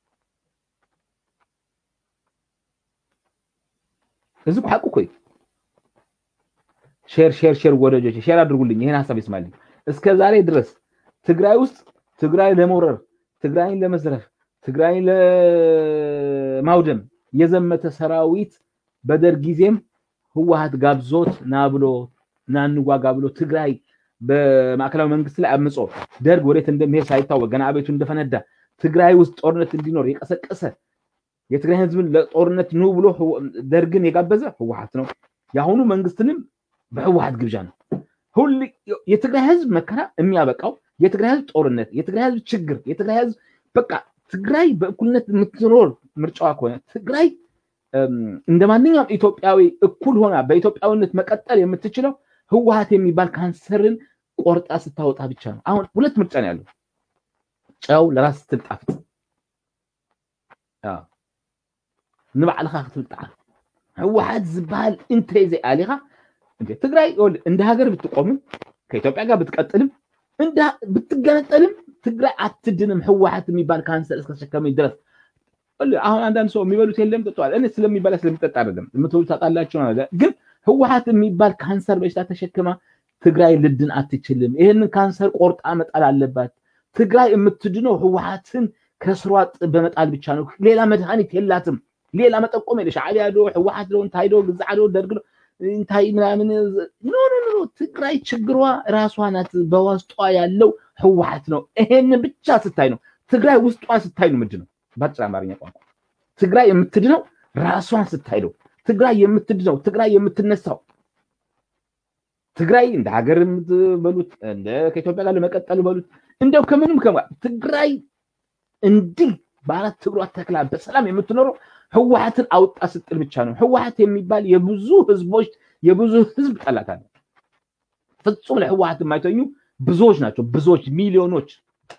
እዚ ሓቁ እኮ እዩ። ሼር ሼር ሼር ወዳጆች ሼር አድርጉልኝ፣ ይህን ሀሳብ ይስማልኝ። እስከ ዛሬ ድረስ ትግራይ ውስጥ ትግራይ ለመውረር ትግራይን ለመዝረፍ ትግራይን ለማውደም የዘመተ ሰራዊት በደርግ ጊዜም ህወሓት ጋብዞት ና ብሎ ና እንዋጋ ብሎ ትግራይ በማዕከላዊ መንግስት ላይ አምጾ ደርግ ወዴት እንደሚሄድ ሳይታወቅ ገና አቤቱ እንደፈነዳ ትግራይ ውስጥ ጦርነት እንዲኖር የቀሰቀሰ የትግራይ ህዝብን ለጦርነት ኑ ብሎ ደርግን የጋበዘ ህወሓት ነው። የአሁኑ መንግስትንም በህወሓት ግብዣ ነው። ሁል የትግራይ ህዝብ መከራ የሚያበቃው የትግራይ ህዝብ ጦርነት፣ የትግራይ ህዝብ ችግር፣ የትግራይ ህዝብ በቃ ትግራይ በእኩልነት የምትኖር ምርጫዋ ከሆነ ትግራይ እንደ ማንኛውም ኢትዮጵያዊ እኩል ሆና በኢትዮጵያዊነት መቀጠል የምትችለው ህወሓት የሚባል ካንሰርን ቆርጣ ስታወጣ ብቻ ነው። አሁን ሁለት ምርጫ ነው ያለው። ጨው ለራስ ስትል ጣፍጥ ንባዕልካ ክትብል ጣዕም ህወሓት ዝበሃል እንተይ ዘይኣሊኻ ትግራይ እንደ ሀገር ብትቆምም ከኢትዮጵያ ጋር ብትቀጥልም ብትገነጠልም ትግራይ አትድንም። ህወሓት የሚባል ካንሰር እስከተሸከመ ድረስ አሁን አንዳንድ ሰው የሚበሉት የለም ጠጥተዋል። እኔ ስለሚበላ ስለሚጠጣ አይደለም የምትበሉ ታጣላቸው ግን ህወሓት የሚባል ካንሰር በሽታ ተሸክማ ትግራይ ልድን አትችልም። ይህንን ካንሰር ቆርጣ መጣል አለባት። ትግራይ የምትድነው ህወሓትን ከስሯ በመጣል ብቻ ነው። ሌላ መድኃኒት የላትም። ሌላ መጠቆም የለ ሻዕቢያ ዶ ህወሓት ዶ እንታይ ዶ ግዛዕ ዶ ደርግ ዶ እንታይ ምናምን ኖ ኖ ኖ ትግራይ ችግሯ ራሷ ናት። በውስጧ ያለው ህወሓት ነው። ይሄን ብቻ ስታይ ነው ትግራይ ውስጧ ስታይ ነው ምንድን ነው በአጭር አማርኛ ቋንቋ ትግራይ የምትድነው ራሷን ስታይ ነው። ትግራይ የምትድነው ትግራይ የምትነሳው ትግራይ እንደ ሀገር በሉት እንደ ከኢትዮጵያ ጋር ለመቀጠል በሉት እንደው ከምንም ከማ ትግራይ እንዲህ በአራት እግሯ ተክላ በሰላም የምትኖረው ህወሓትን አውጣ ስጥል ብቻ ነው። ህወሓት የሚባል የብዙ ህዝቦች የብዙ ህዝብ ጠላት አለ። ፍጹም ለህወሓት የማይተኙ ብዙዎች ናቸው። ብዙዎች ሚሊዮኖች።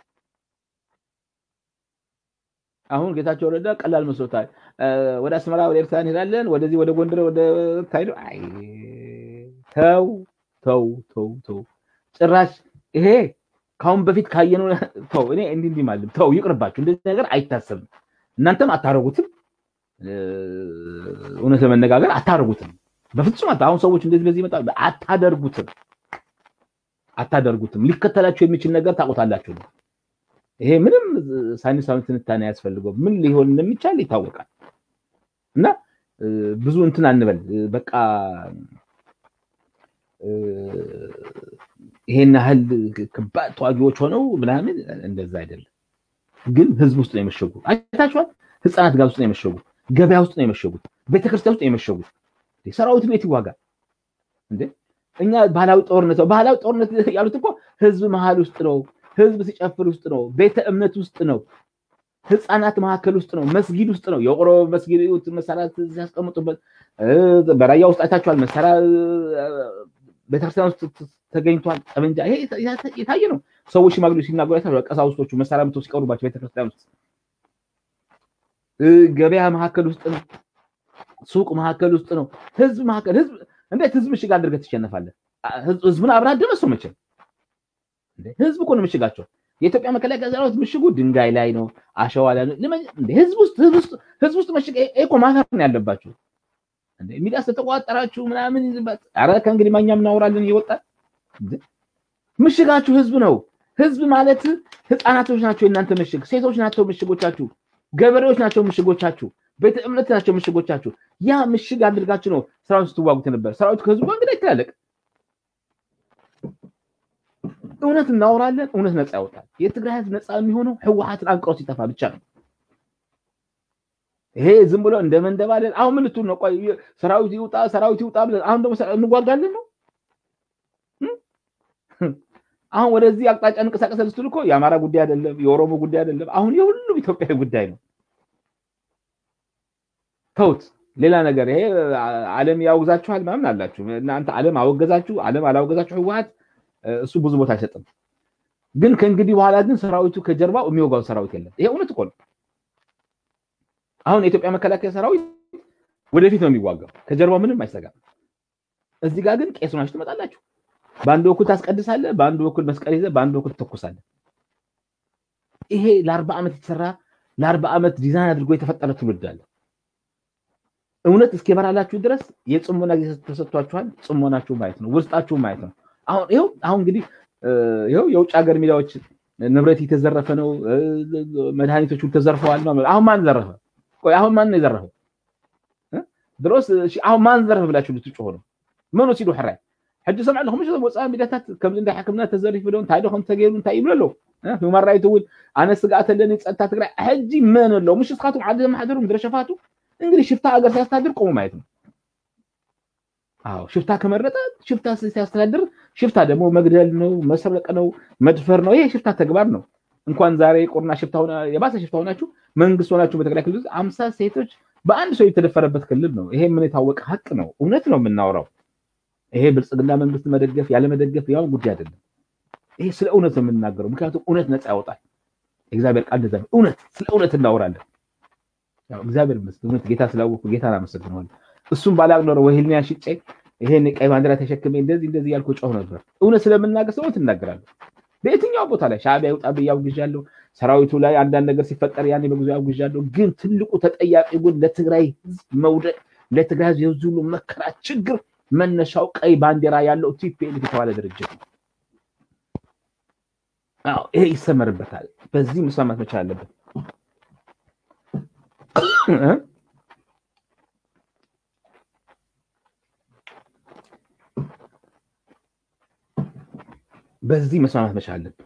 አሁን ጌታቸው ረዳ ቀላል መስሎታል። ወደ አስመራ ወደ ኤርትራ እንሄዳለን፣ ወደዚህ ወደ ጎንደር ወደ ታይዶ አይ ተው ተው ተው ተው። ጭራሽ ይሄ ከአሁን በፊት ካየነው ተው። እኔ እንዲህ እንዲህ ማለት ተው፣ ይቅርባችሁ። እንደዚህ ነገር አይታሰብም። እናንተም አታረጉትም። እውነት ለመነጋገር አታደርጉትም። በፍጹም አሁን ሰዎች እንደዚህ በዚህ ይመጣሉ። አታደርጉትም አታደርጉትም። ሊከተላችሁ የሚችል ነገር ታውቁታላችሁ ነው። ይሄ ምንም ሳይንሳዊ ትንታኔ አያስፈልገው። ምን ሊሆን እንደሚቻል ይታወቃል። እና ብዙ እንትን አንበል በቃ ይሄን ያህል ከባድ ተዋጊዎች ሆነው ምናምን እንደዛ አይደለም። ግን ህዝብ ውስጥ ነው የመሸጉ። አይታችኋል። ህፃናት ጋር ውስጥ ነው የመሸጉ። ገበያ ውስጥ ነው የመሸጉት። ቤተክርስቲያን ውስጥ ነው የመሸጉት። ሰራዊት ቤት ይዋጋል እንዴ? እኛ ባህላዊ ጦርነት ነው ባህላዊ ጦርነት ያሉት እኮ ህዝብ መሀል ውስጥ ነው። ህዝብ ሲጨፍር ውስጥ ነው። ቤተ እምነት ውስጥ ነው። ህፃናት መካከል ውስጥ ነው። መስጊድ ውስጥ ነው። የቆሮ መስጊድ መሳሪያ ሲያስቀምጡበት በራያ ውስጥ አይታችኋል። መሳሪያ ቤተክርስቲያን ውስጥ ተገኝቷል። ጠመንጃ ይሄ የታየ ነው። ሰዎች ሽማግሌዎች ሲናገሩ አይታችኋል። ቀሳውስቶቹ መሳሪያ ምቶ ሲቀሩባቸው ቤተክርስቲያን ውስጥ ገበያ መካከል ውስጥ ነው። ሱቅ መካከል ውስጥ ነው። ህዝብ መካከል ህዝብ እንዴት ህዝብ ምሽግ አድርገህ ትሸነፋለህ? ህዝቡን አብረህ አደመሰው መቼም ህዝብ እኮ ነው ምሽጋቸው። የኢትዮጵያ መከላከያ ሰራዊት ምሽጉ ድንጋይ ላይ ነው፣ አሸዋ ላይ ነው። ህዝብ ውስጥ ህዝብ ውስጥ ምሽግ እኮ ማፈር ነው ያለባችሁ። ሚዲያ ስለተቋጠራችሁ ምናምን ኧረ ከእንግዲህ ማኛም እናወራለን እየወጣን ምሽጋችሁ ህዝብ ነው። ህዝብ ማለት ህፃናቶች ናቸው የእናንተ ምሽግ፣ ሴቶች ናቸው ምሽጎቻችሁ፣ ገበሬዎች ናቸው ምሽጎቻችሁ፣ ቤተ እምነት ናቸው ምሽጎቻችሁ። ያ ምሽግ አድርጋችሁ ነው ሰራዊት ስትዋጉት ነበር። ሰራዊቱ ከህዝቡ ጋር እንግዲህ አይተላለቅ። እውነት እናወራለን፣ እውነት ነፃ ያወጣል። የትግራይ ህዝብ ነፃ የሚሆነው ህወሓትን አንቅሮ ሲጠፋ ብቻ ነው። ይሄ ዝም ብሎ እንደ መንደባለን። አሁን ምን ልትሉ ነው? ቆይ ሰራዊት ይውጣ፣ ሰራዊት ይውጣ ብለን አሁን ደግሞ እንዋጋለን ነው። አሁን ወደዚህ አቅጣጫ እንቀሳቀስ ልትሉ እኮ የአማራ ጉዳይ አይደለም፣ የኦሮሞ ጉዳይ አይደለም። አሁን የሁሉም ኢትዮጵያዊ ጉዳይ ነው። ተውት። ሌላ ነገር ይሄ ዓለም ያወግዛችኋል ምናምን አላችሁ እናንተ። ዓለም አወገዛችሁ፣ ዓለም አላወገዛችሁ ህወሓት እሱ ብዙ ቦታ አይሰጥም። ግን ከእንግዲህ በኋላ ግን ሰራዊቱ ከጀርባው የሚወጋው ሰራዊት የለም። ይሄ እውነት እኮ ነው። አሁን የኢትዮጵያ መከላከያ ሰራዊት ወደፊት ነው የሚዋጋው፣ ከጀርባው ምንም አይሰጋም። እዚህ ጋር ግን ቄስ ሆናችሁ ትመጣላችሁ። በአንድ በኩል ታስቀድሳለህ፣ በአንድ በኩል መስቀል ይዘህ፣ በአንድ በኩል ትተኩሳለህ። ይሄ ለአርባ ዓመት የተሰራ ለአርባ ዓመት ዲዛይን አድርጎ የተፈጠረ ትውልድ አለ። እውነት እስኪበራላችሁ ድረስ የጽሞና ጊዜ ተሰጥቷችኋል። ጽሞናችሁ ማየት ነው፣ ውስጣችሁ ማየት ነው። አሁን ይኸው አሁን እንግዲህ ይኸው የውጭ ሀገር ሚዲያዎች ንብረት የተዘረፈ ነው፣ መድኃኒቶቹ ተዘርፈዋል። አሁን ማን ዘረፈ? ቆይ አሁን ማን ነው የዘረፈው? ድሮስ አሁን ማን ዘረፈ ብላችሁ ልትጮሆ ነው? መኑ ሲሉ ሕራይ ሕጂ ሰምዕ ኣለኹም ሽ ወፃኢ ሚድያታት ከምዚ እንዳ ሕክምና ተዘሪፍ ዶም እንታይ ዶኹም ተገይሩ እንታይ ይብሉ ኣለዉ ሁማን ራይት እውን ኣነ ስጋኣት ኣለኒ ፀጥታ ትግራይ ሕጂ መን ኣሎ ምሽ ስኻትኩም ዓዲ ዘመሓደሩ ምድረሸፋቱ እንግዲህ ሽፍታ ኣገር ሲያስተዳድር ቆሙ ማየት ነው። አዎ ሽፍታ ከመረጠ ሽፍታ ሲያስተዳድር፣ ሽፍታ ደግሞ መግደል ነው፣ መስረቅ ነው፣ መድፈር ነው። ይሄ ሽፍታ ተግባር ነው። እንኳን ዛሬ ቁርና ሽፍታ የባሰ ሽፍታ ሆናችሁ መንግስት ሆናችሁ በትግራይ ክልል አምሳ ሴቶች በአንድ ሰው የተደፈረበት ክልል ነው። ይሄ ምን የታወቀ ሀቅ ነው። እውነት ነው የምናወራው። ይሄ ብልጽግና መንግስት መደገፍ ያለመደገፍ ያው ጉዳይ አይደለም። ይሄ ስለ እውነት ነው የምንናገረው። ምክንያቱም እውነት ነፃ ያወጣል። የእግዚአብሔር ቃል እንደዛ ነው። እውነት ስለ እውነት እናወራለን። እግዚአብሔር ይመስገን እውነት ጌታ ስላወቅኩ ጌታን አመሰግነዋለሁ። እሱም ባላቅ ኖሮ ወይልኒያ ሽጬ ይሄን ቀይ ባንዲራ ተሸክሜ እንደዚህ እንደዚህ ያልኩ ጮህ ነበር። እውነት ስለምናገር ሰው እናገራለሁ። በየትኛው ቦታ ላይ ሻዕቢያ ይውጣ ብዬ አውግዣለሁ። ሰራዊቱ ላይ አንዳንድ ነገር ሲፈጠር ያኔ በጊዜ አውግዣለሁ። ግን ትልቁ ተጠያቂ ግን ለትግራይ ህዝብ መውደቅ፣ ለትግራይ ህዝብ የብዙ ሁሉ መከራ ችግር መነሻው ቀይ ባንዲራ ያለው ቲፒኤልኤፍ የተባለ ድርጅት ነው። አዎ ይሄ ይሰመርበታል። በዚህ መስማማት መቻል አለበት። በዚህ መስማማት መቻል አለብን።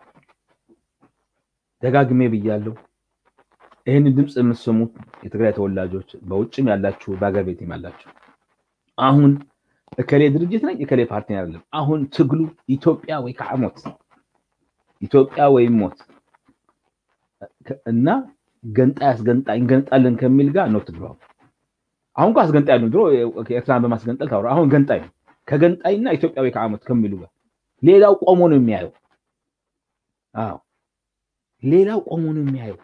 ደጋግሜ ብያለሁ። ይህን ድምፅ የምትሰሙት የትግራይ ተወላጆች በውጭም ያላችሁ በአገር ቤትም ያላችሁ አሁን እከሌ ድርጅት ነኝ እከሌ ፓርቲ አይደለም። አሁን ትግሉ ኢትዮጵያ ወይ ከዓ ሞት፣ ኢትዮጵያ ወይም ሞት እና ገንጣይ አስገንጣይ እንገንጣለን ከሚል ጋር ነው ትግሉ። አሁን እኮ አስገንጣይ ነው። ድሮ ኤርትራን በማስገንጠል ታወራ። አሁን ገንጣይ ነው። ከገንጣይና ኢትዮጵያ ወይ ከዓ ሞት ከሚሉ ጋር ሌላው ቆሞ ነው የሚያየው። አዎ ሌላው ቆሞ ነው የሚያየው።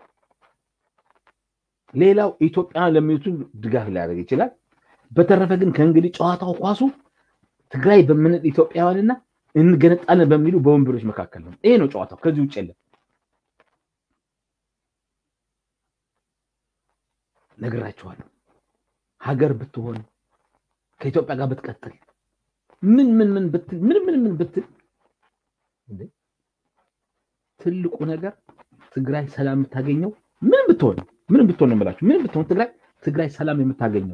ሌላው ኢትዮጵያ ለሚሉት ድጋፍ ሊያደርግ ይችላል። በተረፈ ግን ከእንግዲህ ጨዋታው ኳሱ ትግራይ በምንል ኢትዮጵያውያንና እንገነጣለን በሚሉ በወንበሮች መካከል ነው። ይሄ ነው ጨዋታው። ከዚህ ውጭ የለም። ነግራችኋለሁ። ሀገር ብትሆን ከኢትዮጵያ ጋር ብትቀጥል ምን ምን ምን ብትል ምን ምን ምን ብትል ትልቁ ነገር ትግራይ ሰላም የምታገኘው ምን ብትሆን ምን ብትሆን ነው የምላችሁ። ምን ብትሆን ትግራይ ትግራይ ሰላም የምታገኘው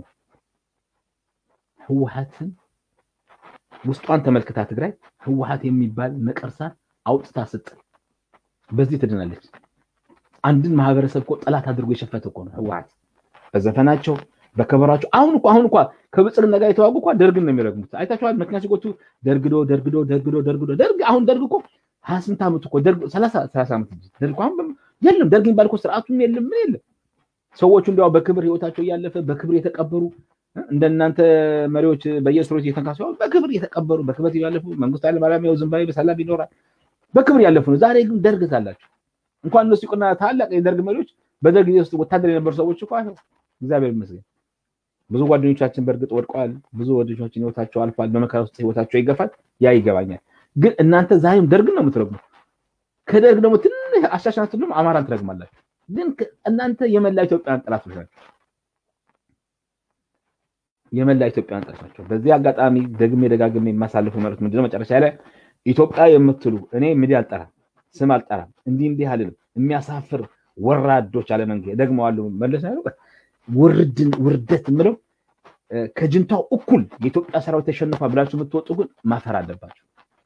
ህወሓትን ውስጧን ተመልክታ ትግራይ ህወሓት የሚባል ነቀርሳ አውጥታ ስጥል በዚህ ትድናለች። አንድን ማህበረሰብ እኮ ጠላት አድርጎ የሸፈተ እኮ ነው ህወሓት በዘፈናቸው በከበራቸው። አሁን እኮ አሁን እኳ ከብልጽግና ጋር የተዋጉ እኳ ደርግን ነው የሚረግሙት። አይታችኋል። መኪና ሲጎቱ ደርግዶ ደርግዶ ደርግዶ ደርግዶ ደርግ አሁን ደርግ እኮ ሀያ ስምንት ዓመቱ እኮ ደርግ ሰላሳ ሰላሳ ዓመት ደርግ አሁን የለም ደርግ የሚባል እኮ ስርዓቱም የለም ምን የለም። ሰዎቹ እንዲያው በክብር ህይወታቸው እያለፈ በክብር የተቀበሩ እንደናንተ መሪዎች በየስሮች እየተንካሱ በክብር እየተቀበሩ በክብር ያለፉ መንግስቱ ኃይለማርያም ያው ዝምባሌ በሰላም ይኖራል በክብር ያለፉ ነው። ዛሬ ግን ደርግ አላቸው። እንኳን እነሱ ይቁና ታላቅ የደርግ መሪዎች በደርግ ጊዜ ውስጥ ወታደር የነበሩ ሰዎች እኮ እግዚአብሔር ይመስገን ብዙ ጓደኞቻችን በእርግጥ ወድቀዋል። ብዙ ጓደኞቻችን ህይወታቸው አልፏል። በመከራ ውስጥ ህይወታቸው ይገፋል። ያ ይገባኛል። ግን እናንተ ዛሬም ደርግን ነው የምትረግሙ። ከደርግ ደግሞ ትንሽ አሻሽናት ሁሉም አማራን ትረግማላችሁ። ግን እናንተ የመላ ኢትዮጵያን ጠላቶች ናቸው። የመላ ኢትዮጵያን ጠላቶች ናቸው። በዚህ አጋጣሚ ደግሜ ደጋግሜ የማሳልፈው መልዕክት ምንድነው? መጨረሻ ላይ ኢትዮጵያ የምትሉ እኔ ሚዲያ አልጠራም፣ ስም አልጠራም፣ እንዲህ እንዲህ አልልም። የሚያሳፍር ወራዶች አለመንገ ደግመዋለሁ መለስ ያሉ ውርድን ውርደት የምለው ከጅንታው እኩል የኢትዮጵያ ሰራዊት ተሸንፏ ብላችሁ የምትወጡ ግን ማፈር አለባቸው።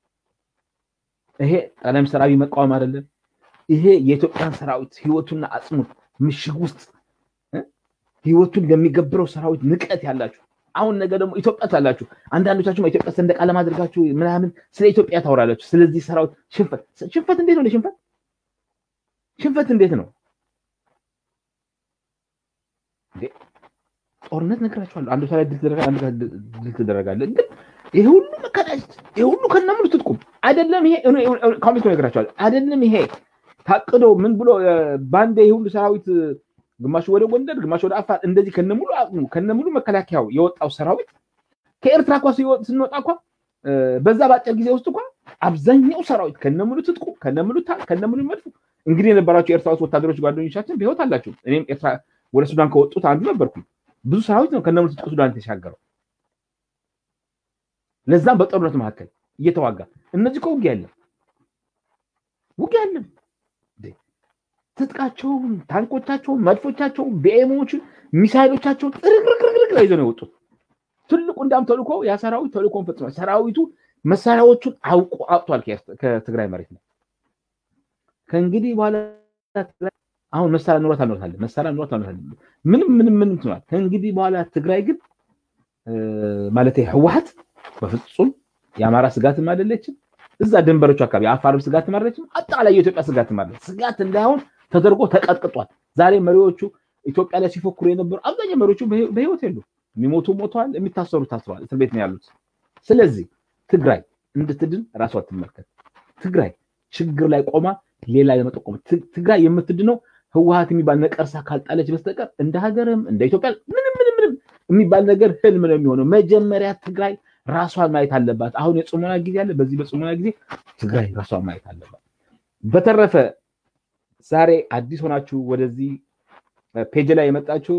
ይሄ ጠቅላይ ሚኒስትር አብይ መቃወም አይደለም። ይሄ የኢትዮጵያን ሰራዊት ህይወቱና አጽሙት ምሽግ ውስጥ ህይወቱን ለሚገብረው ሰራዊት ንቀት ያላችሁ አሁን ነገ ደግሞ ኢትዮጵያ ትላላችሁ። አንዳንዶቻችሁ ኢትዮጵያ ሰንደቅ ዓላማ አድርጋችሁ ምናምን ስለ ኢትዮጵያ ታወራላችሁ። ስለዚህ ሰራዊት ሽንፈት ሽንፈት እንዴት ነው? ሽንፈት ሽንፈት እንዴት ነው? ጦርነት ነግራችኋለሁ። አንዱ ላይ ድል ትደረጋለህ፣ አንዱ ላይ ድል ትደረጋለህ። ግን ይሄ ሁሉ መከዳጀት፣ ይሄ ሁሉ ከነሙሉ ትጥቁም አይደለም። ይሄ ኮሚቴ ነግራችኋለሁ። አይደለም ይሄ ታቅዶ ምን ብሎ ባንዴ ይሄ ሁሉ ሰራዊት ግማሹ ወደ ጎንደር፣ ግማሹ ወደ አፋር እንደዚህ ከነሙሉ አቅሙ ከነሙሉ መከላከያው የወጣው ሰራዊት ከኤርትራ እኳ ስንወጣ እኳ በዛ በአጭር ጊዜ ውስጥ እኳ አብዛኛው ሰራዊት ከነሙሉ ትጥቁ ከነሙሉ ታንክ ከነሙሉ መድፉ እንግዲህ የነበራቸው የኤርትራ ውስጥ ወታደሮች ጓደኞቻችን በህይወት አላቸው። እኔም ኤርትራ ወደ ሱዳን ከወጡት አንዱ ነበርኩኝ። ብዙ ሰራዊት ነው ከነሙሉ ትጥቁ ሱዳን የተሻገረው። ለዛም በጦርነት መካከል እየተዋጋ እነዚህ እኮ ውጊያ የለም። ውጊያ የለም። ትጥቃቸውን፣ ታንኮቻቸውን፣ መድፎቻቸውን፣ ቢኤሞችን፣ ሚሳይሎቻቸውን ጥርቅርቅርቅ ላይ ይዘው ነው የወጡት። ትልቁ እንዳም ተልኮ ያ ሰራዊት ተልኮን ፈጽሟል። ሰራዊቱ መሳሪያዎቹን አውቆ አውጥቷል ከትግራይ መሬት ነው። ከእንግዲህ በኋላ አሁን መሳሪያ ኑሯት አልኖርታለን መሳሪያ ኑሯት አልኖርታለን ምንም ምንም ምንም ትኗል። ከእንግዲህ በኋላ ትግራይ ግን ማለት ህወሓት በፍጹም የአማራ ስጋትም አይደለችም። እዛ ድንበሮቹ አካባቢ የአፋርም ስጋትም አይደለችም። አጠቃላይ የኢትዮጵያ ስጋትም አይደለች። ስጋት እንዳይሆን ተደርጎ ተቀጥቅጧል። ዛሬ መሪዎቹ ኢትዮጵያ ላይ ሲፎክሩ የነበሩ አብዛኛው መሪዎቹ በህይወት የሉ። የሚሞቱ ሞተዋል፣ የሚታሰሩ ታስረዋል፣ እስር ቤት ነው ያሉት። ስለዚህ ትግራይ እንድትድን ራሷ ትመልከት። ትግራይ ችግር ላይ ቆማ ሌላ ለመጠቆም ትግራይ የምትድነው ህወሓት የሚባል ነቀርሳ ካልጣለች በስተቀር እንደ ሀገርም እንደ ኢትዮጵያ ምንም ምንም ምንም የሚባል ነገር ህልም ነው የሚሆነው። መጀመሪያ ትግራይ ራሷን ማየት አለባት። አሁን የጽሞና ጊዜ አለ። በዚህ በጽሞና ጊዜ ትግራይ ራሷን ማየት አለባት። በተረፈ ዛሬ አዲስ ሆናችሁ ወደዚህ ፔጅ ላይ የመጣችሁ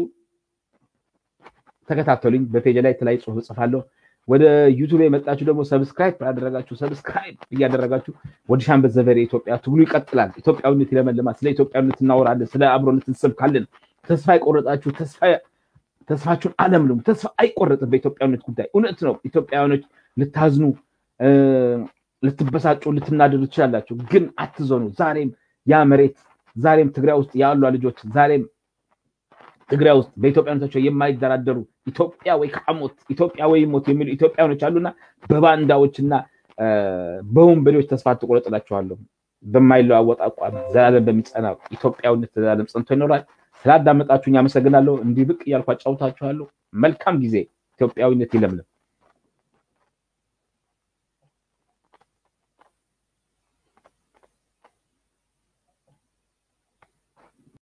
ተከታተሉኝ። በፔጅ ላይ የተለያዩ ጽሁፍ እጽፋለሁ። ወደ ዩቱብ የመጣችሁ ደግሞ ሰብስክራይብ ያደረጋችሁ ሰብስክራይብ እያደረጋችሁ ወደ ሻምበል ዘቨሬ ኢትዮጵያ ትግሉ ይቀጥላል። ኢትዮጵያዊነት ይለመልማል። ስለ ኢትዮጵያዊነት እናወራለን። ስለ አብሮነት እንሰብካለን። ተስፋ የቆረጣችሁ ተስፋችሁን አለምልሙ። ተስፋ አይቆረጥም በኢትዮጵያዊነት ጉዳይ። እውነት ነው። ኢትዮጵያውያኖች ልታዝኑ፣ ልትበሳጩ፣ ልትናደዱ ትችላላችሁ። ግን አትዘኑ። ዛሬም ያ መሬት ዛሬም ትግራይ ውስጥ ያሉ ልጆች ዛሬም ትግራይ ውስጥ በኢትዮጵያኖቻቸው የማይደራደሩ ኢትዮጵያ ወይ ከሞት ኢትዮጵያ ወይ ሞት የሚሉ ኢትዮጵያኖች አሉና በባንዳዎችና በወንበዴዎች ተስፋ ትቆረጥላችኋለሁ። በማይለዋወጥ አቋም ዘላለም በሚጸና ኢትዮጵያዊነት ዘላለም ጸንቶ ይኖራል። ስላዳመጣችሁኝ አመሰግናለሁ። እንዲህ ብቅ እያልኩ አጫውታችኋለሁ። መልካም ጊዜ። ኢትዮጵያዊነት ይለምልም።